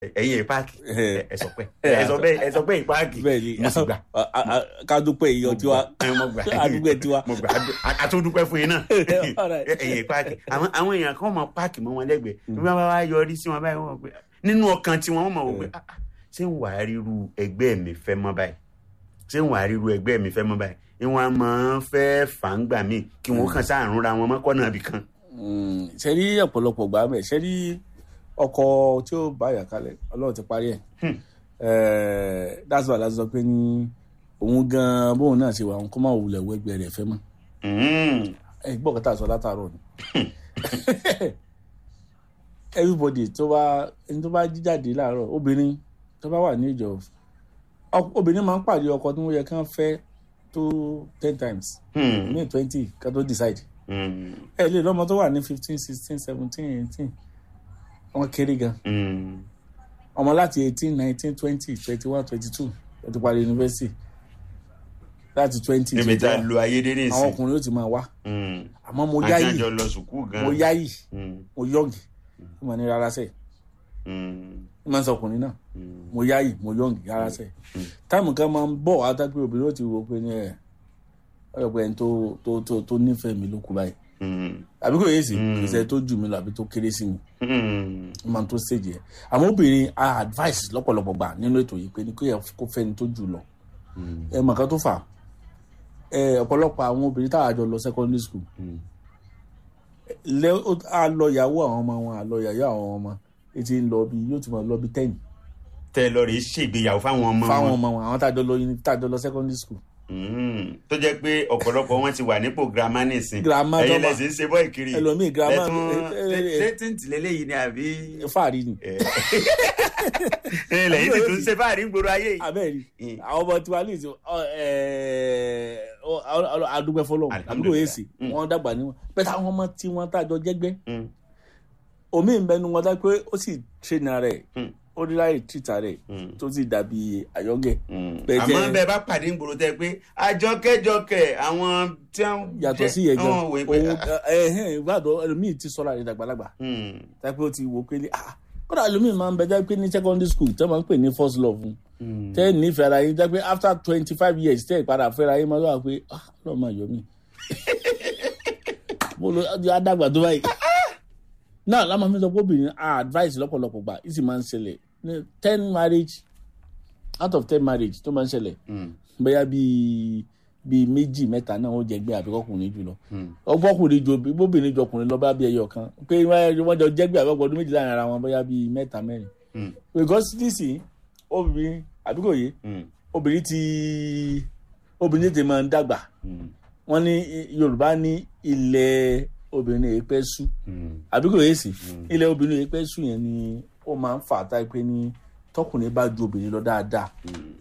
ẹ̀yin ìpáàkì Eh. ẹ sọ pé ẹ sọ bẹ́ẹ̀ ẹ sọ pé ìpáàkì bẹ́ẹ̀ ni mo sì gbà a- a- a- ká dúpẹ́ iyọ̀ tiwa ẹ mo gbà àdúgbò tiwa. mo gbà a tún dúpẹ́ fún yín náà Alright. ẹ̀yin ìpáàkì àwọn àwọn èèyàn kan mọ páàkì mọ́ wọn lẹ́gbẹ̀ẹ́ bí wọ́n bá wá yọrí sí wọn báyìí wọ́n pé nínú ọkàn tí wọ́n mọ̀ wọ́n pé "Ah, ah, ṣé ń wàá ríru ẹgbẹ́ mi fẹ́ mọ́ báyìí ṣé ń wàá ríru ẹgbẹ́ mi fẹ́ mọ́ báyìí ìwọ̀n máa ń fẹ́ fàǹgbà míì kí wọ́n kàn sáàrùn ra wọn mọ́kànnà ibì kan. Mm, ṣe rí ọ̀pọ̀lọpọ̀ gbà mẹ́ ṣe rí ọkọ̀ tí ó bá yà kalẹ̀ ọlọ́run ti parí ẹ̀ Hmm. Eh, that's why láti sọ pé ní òun gan bóun náà ṣe wà òun kó má wulẹ̀ wẹ́gbẹ́ rẹ̀ fẹ́ mọ́ Mm. ẹ gbọ́ kọ́tà sọ látàárọ̀ ni everybody tó bá ẹni tó bá jíjáde láàárọ̀ obìnrin tó bá wà ní ìjọ ọ- obìnrin máa ń pàdé ọkọ tí wọ́n yẹ kán fẹ́ tó ten times Hmm. ní twenty ká tó decide Hmm. ẹ lè lọ́mọ tó wà ní fifteen sixteen seventeen eighteen wọ́n kéré gan Hmm. ọmọ láti eighteen nineteen twenty twenty one twenty two ó ti parí yunifásitì láti twenty níbi tá a lo ayédèrè àwọn sí. ọkùnrin ó ti máa wá Hmm. àmọ́ mo àti yáyì àjọ lọ sùkúù gan. mo yáyì Hmm. mo yọ̀ǹgì ó máa ní rárá sẹ́ẹ̀ Hmm. ó máa ń sọ ọkùnrin náà Hmm. mo yáyì mo yọ̀ǹgì rárá sẹ́ẹ̀ táìmù kan máa ń bọ̀ wá tá pé obìnrin ó ti wò pé ní ẹ̀ ọ̀rọ̀ pé ẹni tó tó tó tó nífẹ̀ẹ́ mi ló kú báyìí Hmm. àbí kò yé sí Mm. kì í ṣe tó jù mí lọ àbí tó kéré sí mi Hmm. ó máa ń tó stage yẹn àmọ́ obìnrin a advice lọ́pọ̀lọpọ̀ gbà nínú ètò yìí pé ní kó yẹ kó fẹ́ni tó jù lọ Hmm. ẹ mọ̀ kan tó fà ẹ ọ̀pọ̀lọpọ̀ àwọn obìnrin táwọn àjọ lọ secondary school Hmm. lẹ ó- a lọ ìyàwó àwọn ọmọ wọn a lọ ìyàwó àwọn ọmọ etí ń lọ bí yóò ti máa lọ bí ten tẹ lọ rèé ṣègbéyàwó fáwọn ọmọ fáwọn wọn. ọmọ wọn àwọn tájọ lọ uni- tájọ lọ secondary school Hmm. tó jẹ́ pé ọ̀pọ̀lọpọ̀ wọn ti wà nípò girama nísìn. Girama tó ẹ̀yin bá- lẹ́sìn ń ṣe bọ́ ìkiri. ẹlòmíì girama lẹ́tún ẹ- ẹ- ẹ- ṣé tíǹtì lélẹ́yìí ni àbí. fáàrí ni ẹ lẹ́yìn sì tún ṣe fáàrí ń gbòòrò ayé yìí. abẹ́rẹ́ Mm. àwọn ọmọ tiwa ní ìsìn adúgbẹ́ fọlọ́ àdúgbò Alhamdulillah. èsì Mm. wọ́n dàgbà níwọ̀n bẹ́ẹ̀ táwọn ọmọ tí wọ́n tàjọ jẹ́gbẹ́ Hmm. omi ń bẹnu wọn dá pé ó sì tréna rẹ̀ Hmm. ó rí láì tìta rẹ̀ Hmm. tó sì dàbí àyọ́gẹ̀ Hmm. Bẹ́ẹ̀ jẹ́- àmọ́ bẹ́ẹ̀ bá pàdé ń gbòòrò tẹ pé àjọkẹ́jọkẹ́ àwọn tí wọ́n yàtọ̀ sí yẹn gan wọ́n wò pé. òun ẹ̀hẹ́n ìbàdàn ẹlòmíì ti sọ́ra rẹ̀ dàgbàlagbà Hmm. tápẹ́ ó ti wò pé ní ah kódà ẹlòmíì máa ń bẹ jẹ́ pé ní secondary school tẹ́ máa ń pè ní first love fún Hmm. tẹ́ ẹ̀ nífẹ̀ẹ́ ara yín jẹ́ pé after twenty five years tẹ́ ẹ̀ padà fẹ́ra yín máa wà pé ah lọ́ọ́ máa yọ mí mo lo adàgbà tó báyìí náà lámà mi sọ pé obìnrin ah advice lọ́pọ̀lọpọ̀ gbà ìsì máa ń ṣẹlẹ̀ ní ten marriage out of ten marriage tó máa ń ṣẹlẹ̀ Hmm. bóyá bíi bíi méjì mẹ́ta náà ó jẹgbẹ́ àbíkọ́kùnrin jùlọ Hmm. ọgbọ́kùnrin ju bóbìnrin ju ọkùnrin lọ bá bí ẹyọ kan pé wọ́n jọ jẹ́gbẹ́ àbẹ́pọ̀ ọdún méjì láàrin ara wọn bóyá bíi mẹ́ta mẹ́rin Hmm. because nísìnyí obìnrin àbíkò yé Hmm. obìnrin ti obìnrin ti máa ń dàgbà Hmm. wọ́n ní yorùbá ní ilẹ̀ obìnrin èyí pẹ́ sú Hmm. àbíkò yé sí ilẹ̀ obìnrin èyí pẹ́ sú yẹn ni ó máa ń fà á táyé pé ní tọkùnrin bá ju obìnrin lọ dáadáa Hmm.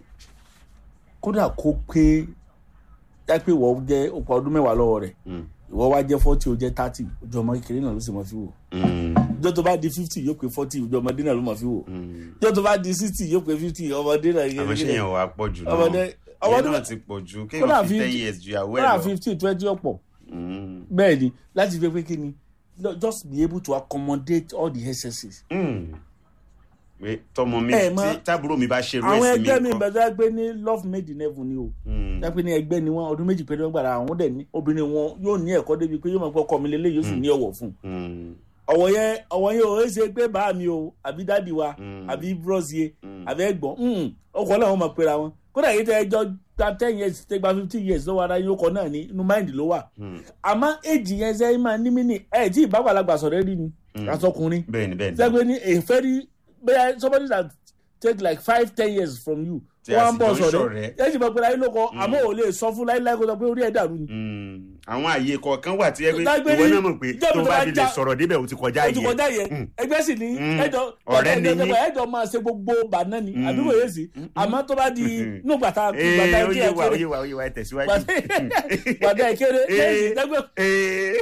kódà kó pé táyé pé ìwọ jẹ́ òpó ọdún mẹ́wàá lọ́wọ́ rẹ̀ Hmm. ìwọ wá jẹ́ forty ó jẹ́ thirty ojú ọmọ kékeré náà ló sì mọ̀ fi wò Hmm. ìjọ tó bá di fifty yóò pé forty ojú ọmọdé náà ló mọ̀ fi wò Hmm. ìjọ tó bá di sixty yóò pé fifty ọmọdé náà àmọ́ ṣé yẹn wà pọ̀ jù náà ọmọdé ọmọdé ọmọdé náà ti pọ̀ jù kódà kéèyàn fi ten fifty- years ju ìyàwó ẹ̀ kódà lọ. fifty twenty ọ̀pọ̀ Hmm. bẹ́ẹ̀ ni láti fi pé kí ni no, just be able to accommodate all the excesses. Hmm. pé tọmọ mi Ẹ mọ̀- tí tábúrò mi bá ṣe àwọn rẹ́sì ẹgbẹ́ mi mi kọ́. bẹ̀rẹ̀ gbé ní love made in heaven ni o Hmm. dápẹ́ ní ẹgbẹ́ ni wọ́n ọdún méjì péré wọ́n gbàdá àwọn dẹ̀ ní obìnrin wọn yóò ní ẹ̀kọ́ débi pé yóò máa gbọ́ ọkọ mi lélẹ́yìí yóò sì ní ọ̀wọ̀ fún un Hmm. ọ̀wọ̀ yẹn ọ̀wọ̀ yẹn ò ṣe pé bá mi o àbí dádì wa Mm. àbí bros ye Mm. àbí ẹ̀gbọ́n ọkọ̀ náà wọ́n máa pera wọn kódà yìí tẹ ẹjọ́ gba ten years tẹ gba fifteen years lọ́wọ́ ara yín ọkọ̀ náà ní inú mind ló wà Hmm. àmọ́ èjì yẹn ṣe máa ní mí ní ẹ̀ tí ìbáwàlagbà sọ̀rọ̀ rí ni àtọkùnrin bẹ́ẹ̀ni bẹ́ẹ̀ni. sẹ́gbẹ́ ní a very bẹ́ẹ̀ somebody that take like five ten years from you Tí a wọ́n sì bọ̀ jọ ń sọ̀rọ̀ ṣọ̀rẹ́. ẹ̀ ẹ̀ sì máa pera yín lóko àmọ́ ò lè sọ fún láíláí kó sọ pé orí ẹ̀ dàrú ni Hmm. àwọn àyè kọ̀ọ̀kan wà tí ẹ pé Dágbére, ìwọ náà mọ̀ pé jẹ́ tó mi tó bá bá fi lè já- sọ̀rọ̀ débẹ̀ o ti kọjá ojú yẹn. kọjá yẹn ẹgbẹ́ sì ní Mm. ẹjọ́ Ọ̀rẹ́ ni yín. ẹjọ́ máa ṣe gbogbo bàná ni àbí kò yé sí àmọ́ tó bá di inú gbàtà ee gbàtà ó kí yé ẹ wa ó kéré yé wa ó yé wa ẹ tẹ̀síwájú. gbàtà ẹ kéré Ee. lẹ́yìn dẹ́gbẹ́ Ee.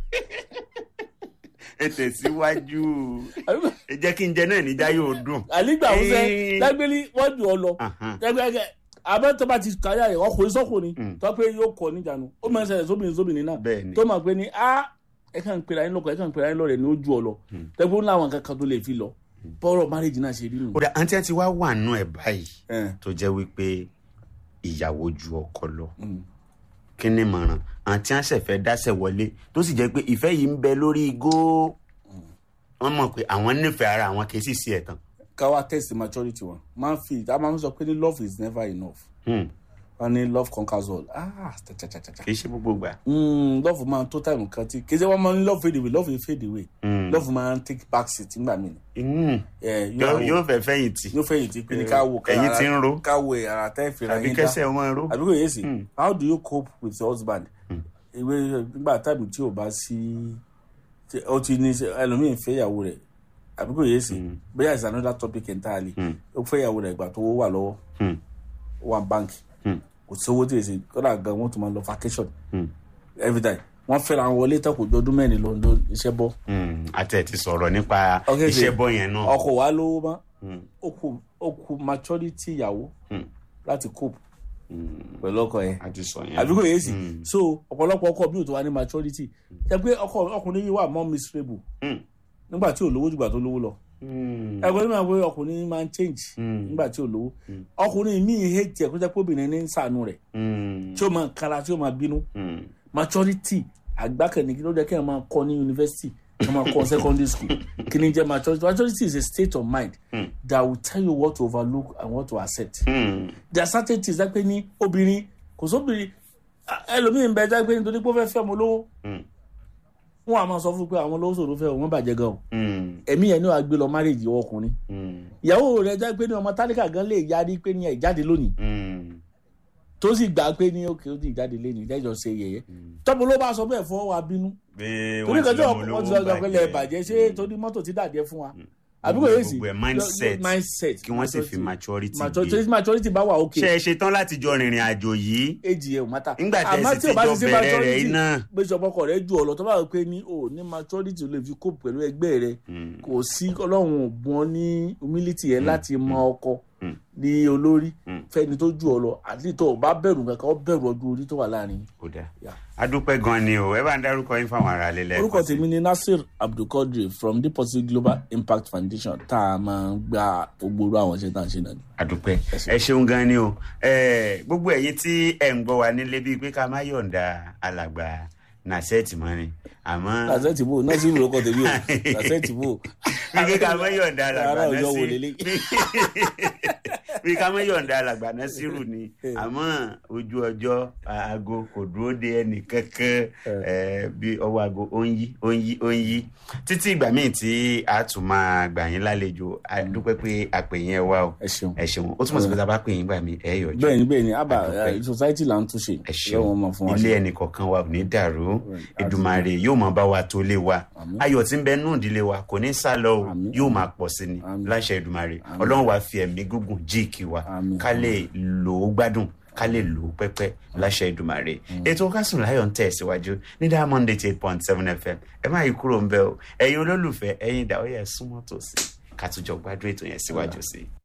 ẹ tẹ̀síwájú ẹ jẹ́ kí n jẹ náà níjà yóò dùn. àlígbà ọ̀sẹ̀ Ee. dẹ́gbẹ́lí wọ́n jù ọ lọ Ahan. dẹ́gbẹ́ àbẹ́ tó bá ti káyà rẹ̀ ọkùnrin sọ́kùnrin Mm. tó pé yóò kọ níjànú ó máa ń ṣẹlẹ̀ sóbìnrin sóbìnrin náà Bẹ́ẹ̀ni. tó máa pé ní a ẹ kàn ń pera yín lọ́kọ̀ ẹ kàn ń pera yín lọ́rẹ̀ ní ojú ọ lọ dẹ́gbẹ́ ó láwọn kankan tó lè fi lọ bọ́rọ̀ marriage náà ṣe rí nù. ó dà àǹtí ẹ ti wá wà nù ẹ̀ báyìí ẹ tó jẹ́ wípé ìyàwó ju ọkọ lọ mm. kí ni mọ̀ràn àǹtí àṣẹ fẹ́ dáṣẹ̀ wọlé tó sì jẹ́ pé ìfẹ́ yìí ń bẹ lórí igó wọ́n mọ̀ pé àwọn nífẹ̀ẹ́ ara àwọn kì í sì sí ẹ̀tàn. ká wá test maturity wọn máa ń fi a máa ń sọ pé ní love is never enough Hmm, wọn ní love conquers all ah tàtàtàtà kì í ṣe gbogbo gbà. mm, love máa ń tó time kan tí kì í ṣe wọn máa ń love fade away love will fade away Hmm, love máa ń take back seat nígbà míì hmm, ẹ yóò yóò yóò fẹ́ fẹ̀yìntì yóò fẹ̀yìn tí pé ní ká wo ká ẹ̀yìn ara- tí ń ro ká wo ara tẹ́ fìrà àbí yín dá kẹsẹ̀ wọn ro. àbí kò yé sí Mm. how do you cope with your husband ìwé nígbà tábìlì tí o bá sí tí- ó ti ní ẹlòmíín fẹ́ ìyàwó rẹ̀ àbí kò yé sí bóyá is another topic entirely Mm. ó fẹ́ ìyàwó rẹ̀ ìgbà tó wà lọ́wọ́ Hmm, ó wà báńkì hmm, kò sí owó tí èsì kódà gan wọ́n tún máa lọ vacation hmm, every time wọ́n fẹ́ra wọn wọlé tán kò jọ ọdún mẹ́rin lọ lọ iṣẹ́ bọ́ hmm. àti ẹ̀ ti sọ̀rọ̀ nípa Okay, iṣẹ́ ṣe- bọ́ yẹn náà. ọkọ wa lówó mọ́ Hmm, ó kù ó kù maturity ìyàwó hmm, láti cope hmm. pẹ̀lú ọkọ yẹn a ti sọ yẹn. àbí kò yé sí Hmm, so ọ̀pọ̀lọpọ̀ ọkọ bí o tó wà ní maturity ṣe pé ọkọ ọkùnrin yìí wà more miserable hmm, nígbà tí ò lówó jùgbà tó lówó lọ hmm, ẹgbẹ́ nígbà pé ọkùnrin máa ń change hmm, nígbà tí ò lówó Mm. ọkùnrin míì hate ẹ̀ kó jẹ́ pé obìnrin ní ń sànú rẹ̀ hmm, tí ó máa kára tí ó máa bínú hmm. maturity àgbákẹ́ni kí ló jẹ́ kí ẹ̀ máa kọ́ ní university kí ẹ̀ máa kọ́ secondary school kí ni jẹ́ maturity maturity is a state of mind Mm. that will tell you what to overlook and what to accept Hmm, there are certain things that pé ní obìnrin kò sóbìnrin ah, ẹlòmíì ń bẹ jẹ́ pé nítorí pé ó fẹ́ fẹ́ ọmọ lówó hmm, wọn a máa sọ fún pé àwọn olówó sòrò fẹ́ wọn bàjẹ́ gan o hmm, ẹ̀mí yẹn ni wàá gbé lọ marriage ìwọ ọkùnrin hmm, ìyàwó rẹ jẹ́ pé ní ọmọ tálíkà gan lè yarí pé ní ẹ̀ jáde lónìí hmm, tó sì gbà pé ní òkè ó ti jáde lẹ́nu ìjẹ́jọ́ ṣe yẹ̀yẹ́ tọ́pọ̀ ló bá sọ bẹ́ẹ̀ fọ́ wa bínú pé torí wọ́n kan ti tí lọ́mọ wọ́n ti olówó sọ pé lẹ́ẹ̀ bàjẹ́ ṣé torí mọ́tò ti dàjẹ́ fún wa àbí kò yé sí Gbogbo ẹ̀ mindset. mindset kí wọ́n sì fi maturity maturity gbé. maturity bá wà òkè ṣe é ṣe tán láti jọ rìnrìn àjò yìí age yẹn ò mátà nígbà tẹ́ ẹ àmọ́ sì tí ti o bá jọ ti ṣe bẹ̀rẹ̀ rẹ̀ maturity iná. pé sọpọkọ rẹ ju ọ̀lọ́ tó bá wọ pé ní o ní maturity lè fi kó pẹ̀lú ẹgbẹ́ rẹ Hmm, kò sí ọlọ́run ò bùn ọ́ ní humility yẹn láti mọ ọkọ Mm. ní olórí Mm. fẹ́ni tó ju ọ lọ àti tó o bá bẹ̀rù kankan ó bẹ̀rù ọdún orí tó wà láàrin. ó dáa Yeah. adúpẹ́ gan ni o ẹ bá ń dárúkọ yín fáwọn ará lélẹ̀ orúkọ tèmi ni nasir abdulkadir from deposit global impact foundation tá a máa ń gba gbogbo orú àwọn iṣẹ́ tá à ń ṣe náà ni. adúpẹ́ Ẹ ṣé. ẹ ṣeun gan ni o Eh, gbogbo ẹ̀yin tí ẹ̀ ń gbọ́ wa nílé bíi pé ká má yọ̀ǹda alàgbà nàṣẹ́ẹ̀tì mọ́ ni àmọ́ làṣẹ́tì bò nasir orúkọ tèmi o làṣẹ́tì bò. bíi pé ká má yọ̀ǹda alàgbà Ará Ọ̀yọ́ wo Nasiru lélẹ̀? bíi ká má yọ̀ǹda alàgbà Nasiru ni Eh. àmọ́ ojú ọjọ́ aago kò dúró de ẹnì kankan eh, bí ọwọ́ aago ó ń yí ó ń yí ó ń yí títí ìgbà míì tí a tún máa gbà yín lálejò a dúpẹ́ pé àpè yín ẹ wá o ẹ ṣeun. ẹ ṣeun ó túmọ̀ sí pé tá a bá pè yín gbà mí ẹ yọjú bẹ́ẹ̀ ni bẹ́ẹ̀ ni abba Adúpẹ́. eh, society là ń túnṣe ẹ ṣeun lọ́wọ́ máa fún wa ilé ṣe. ẹnì kọ̀ọ̀kan wa ò ní dàrú Right. Èdùmàrè yóò máa bá wa tó lé wa Àmín. ayọ̀ tí ń bẹ nù ìdílé wa kò ní sá lọ o Àmín. yóò máa pọ̀ sí ni Àmín. láṣẹ Èdùmàrè Àmín. ọlọ́run wa fi ẹ̀mí gígùn jíìkì wa Àmín. ká lè lò ó gbádùn ká lè lò ó pẹ́pẹ́ láṣẹ Èdùmàrè ètò Kásùn Láyọ̀ ń tẹ̀ síwájú ní Diamond eighty eight point seven FM ẹ má yí kúrò ń bẹ o ẹ̀yin olólùfẹ́ ẹ̀yin ìdá ó yẹ súnmọ́ tòsí ká tún jọ gbádùn ètò yẹn síwájú sí i.